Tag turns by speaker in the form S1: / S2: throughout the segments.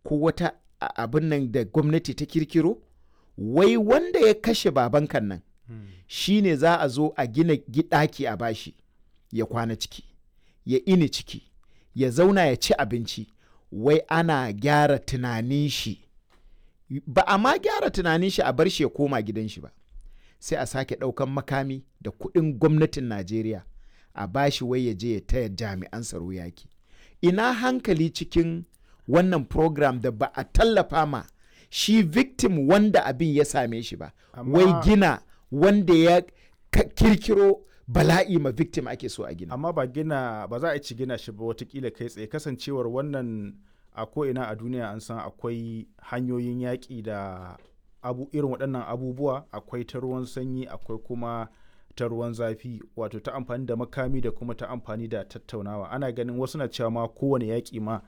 S1: ko wata abin nan da gwamnati ta kirkiro wai wanda ya kashe babankan nan shi ne za a zo a gina ɗaki a bashi ya kwana ciki ya ini ciki ya zauna ya ci abinci wai ana gyara tunanin shi ba a ma gyara tunanin shi a bar shi ya koma gidan shi ba sai a sake ɗaukan makami da kuɗin gwamnatin najeriya a bashi wai ya je ya taya jami'an tsaro yaki ina hankali cikin wannan program da ba a tallafa ma shi victim wanda abin ya same shi ba wai gina wanda ya kirkiro bala'i ma victim ake so a gina
S2: amma ba gina ba za a ci gina shi ba watakila kai tsaye kasancewar wannan a ko'ina a duniya an san akwai hanyoyin yaƙi da abu irin waɗannan abubuwa akwai ta ruwan sanyi akwai kuma ta ruwan zafi wato ta amfani da makami da kuma ta amfani da tattaunawa ana ganin wasu na cewa ma kowane yaƙi ma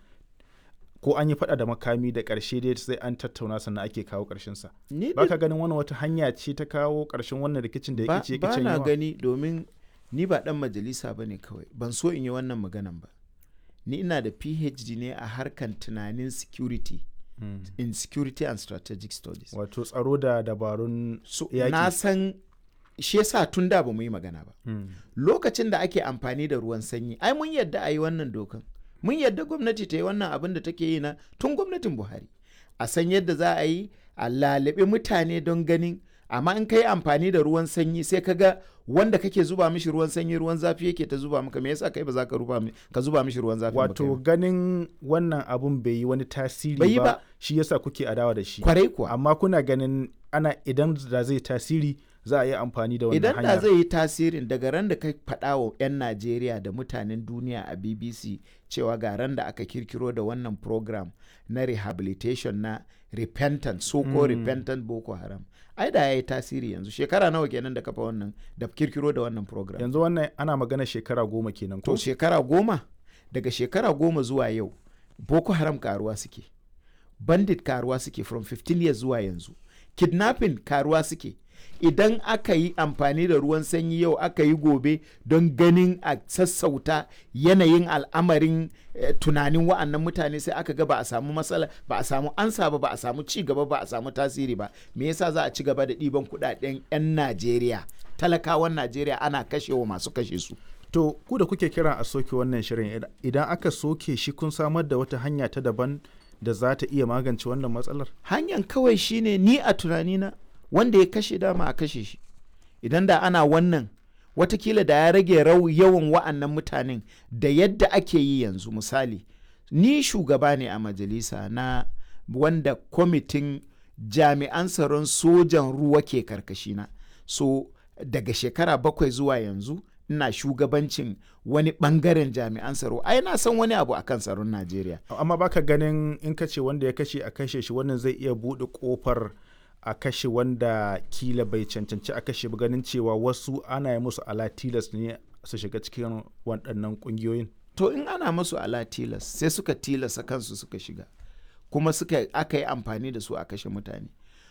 S2: ko an yi faɗa da makami da ƙarshe dai sai an tattauna sannan ake kawo ƙarshen sa ba ka ganin wannan wata hanya ce ta kawo ƙarshen wannan rikicin da yake ce
S1: ba na gani domin ni ba ɗan majalisa ba ne kawai ban so in yi wannan maganan ba ni ina da phd ne a harkan tunanin security hmm. in security and strategic studies
S2: wato tsaro da dabarun
S1: so, na san shi yasa tun da ba mu yi magana ba hmm. lokacin da ake amfani da ruwan sanyi ai mun yadda a yi wannan dokan mun yadda gwamnati ta yi wannan abin da take yi na tun gwamnatin buhari a san yadda za a yi a lalabe mutane don ganin amma in ka yi amfani da ruwan sanyi sai ka ga wanda kake zuba mishi ruwan sanyi ruwan zafi yake ta zuba maka me yasa kai ba za ka ka zuba mishi ruwan zafi
S2: wato ganin wannan abun bai yi wani tasiri ba, ba shi yasa kuke adawa da shi
S1: kwarai kuwa
S2: amma kuna ganin ana idan da zai tasiri za a yi amfani da wannan
S1: idan da zai yi tasirin daga ran da ka faɗa wa 'yan najeriya da mutanen duniya a bbc cewa ga ran da aka kirkiro da wannan program na rehabilitation na repentant so ko mm. repentant boko haram ai da ya yi tasiri yanzu shekara nawa kenan da kafa wannan da kirkiro da wannan program
S2: yanzu wannan ana magana shekara goma kenan
S1: to shekara goma daga shekara goma zuwa yau boko haram karuwa suke bandit karuwa suke from 15 years zuwa yanzu kidnapping karuwa suke idan aka yi amfani da ruwan sanyi yau aka yi gobe don ganin a sassauta yanayin al'amarin eh, tunanin wa'annan mutane sai aka ga ba a samu matsala ba a samu ansa ba ba a samu ci gaba ba a samu tasiri ba me yasa za a ci gaba da ɗiban kuɗaɗen 'yan najeriya talakawan najeriya ana kashewa masu kashe su
S2: to ku da kuke kiran a soke wannan shirin idan aka soke shi kun samar da wata hanya ta daban da za ta iya magance wannan matsalar
S1: hanyar kawai shine ni a tunanina wanda ya kashe dama a kashe shi idan da ana wannan watakila da ya rage rau yawan wa'annan mutanen da yadda ake yi yanzu misali ni shugaba ne a majalisa na wanda kwamitin jami'an tsaron sojan ruwa ke karkashina so daga shekara bakwai zuwa yanzu ina shugabancin wani bangaren jami'an tsaro ai na san wani abu akan tsaron najeriya
S2: amma baka ganin in ka ce wanda ya kashe a kashe shi wannan zai iya buɗe kofar a kashe wanda kila bai cancanci a kashe ganin cewa wasu ana yi musu ala tilas ne su shiga cikin waɗannan ƙungiyoyin
S1: to in ana musu ala tilas sai suka tilasa kansu suka shiga kuma suka aka yi amfani da su a kashe mutane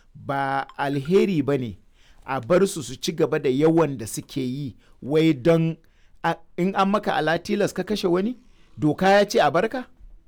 S1: ba alheri ba ne a bar su su ci gaba da yawan da suke yi wai don in an maka ala tilas ka kashe wani doka ya ce a barka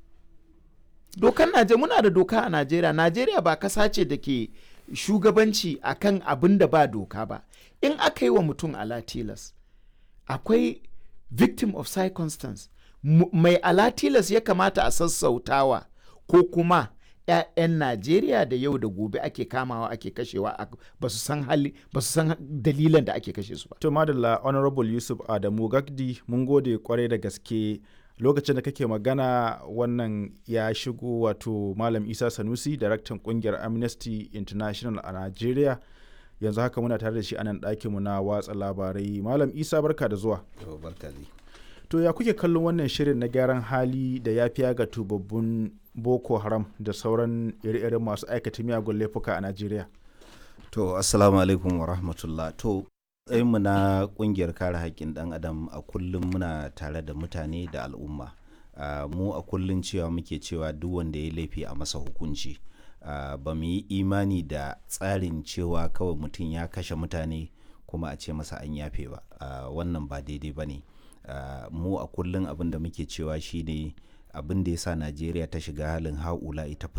S1: dokan najeriya muna da doka a najeriya najeriya ba kasa ce da ke shugabanci akan abin da ba doka ba in aka yi wa mutum alatilas akwai victim of circumstance mai alatilas ya kamata a sassautawa ko kuma 'ya'yan najeriya da yau da gobe ake kamawa ake kashewa ba su san hali ba su san dalilan da ake kashe su ba
S2: to madalla honorable yusuf adamu gagdi mun gode kwarai da gaske lokacin da kake magana wannan ya shigo wato malam isa sanusi daraktan kungiyar amnesty international a nigeria yanzu haka muna tare da shi a nan ɗakinmu na watsa labarai malam isa barka da zuwa to ya kuke kallon wannan shirin na gyaran hali da ya fiya ga tubabbun boko haram da sauran ire-iren masu aikata miyagun laifuka a nigeria
S3: to assalamu alaikum wa rahmatullah to mu na kungiyar kare haƙƙin ɗan adam a kullum muna tare da mutane da al'umma uh, mu a kullum cewa muke cewa duk wanda ya laifi a masa hukunci uh, ba mu yi imani da tsarin cewa kawai mutum ya kashe mutane kuma a ce masa an yafe ba uh, wannan ba daidai ba ne mu a kullum abin da muke cewa shine abin da ya sa najeriya ta shiga halin haula ita